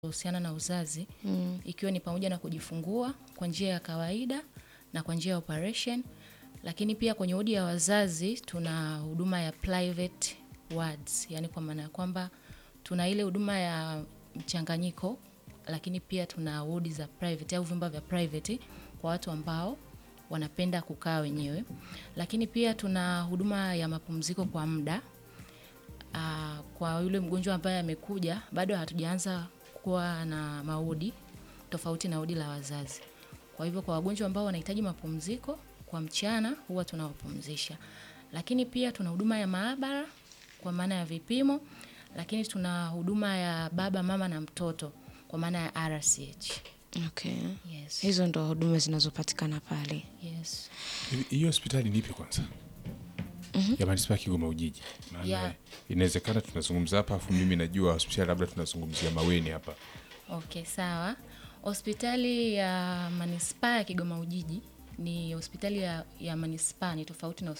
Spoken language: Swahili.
husiana na uzazi mm. ikiwa ni pamoja na kujifungua kwa njia ya kawaida na kwa njia ya operation, lakini pia kwenye wodi ya wazazi tuna huduma ya private wards, yani kwa maana ya kwamba tuna ile huduma ya mchanganyiko, lakini pia tuna wodi za private au vyumba vya private kwa watu ambao wanapenda kukaa wenyewe, lakini pia tuna huduma ya mapumziko kwa muda uh, kwa yule mgonjwa ambaye amekuja bado hatujaanza kuwa na maodi tofauti na odi la wazazi. Kwa hivyo kwa wagonjwa ambao wanahitaji mapumziko kwa mchana huwa tunawapumzisha, lakini pia tuna huduma ya maabara kwa maana ya vipimo, lakini tuna huduma ya baba mama na mtoto kwa maana ya RCH. Okay. Yes. Hizo ndo huduma zinazopatikana pale. Yes. Hivi, Hiyo hospitali ni ipi kwanza? ya manispaa ya Kigoma Ujiji. Maana Yeah. inawezekana tunazungumza hapa afu mimi najua hospitali labda tunazungumzia Maweni hapa. Okay, sawa. Hospitali ya manispaa ya Kigoma Ujiji ni hospitali ya, ya manispaa, ni tofauti na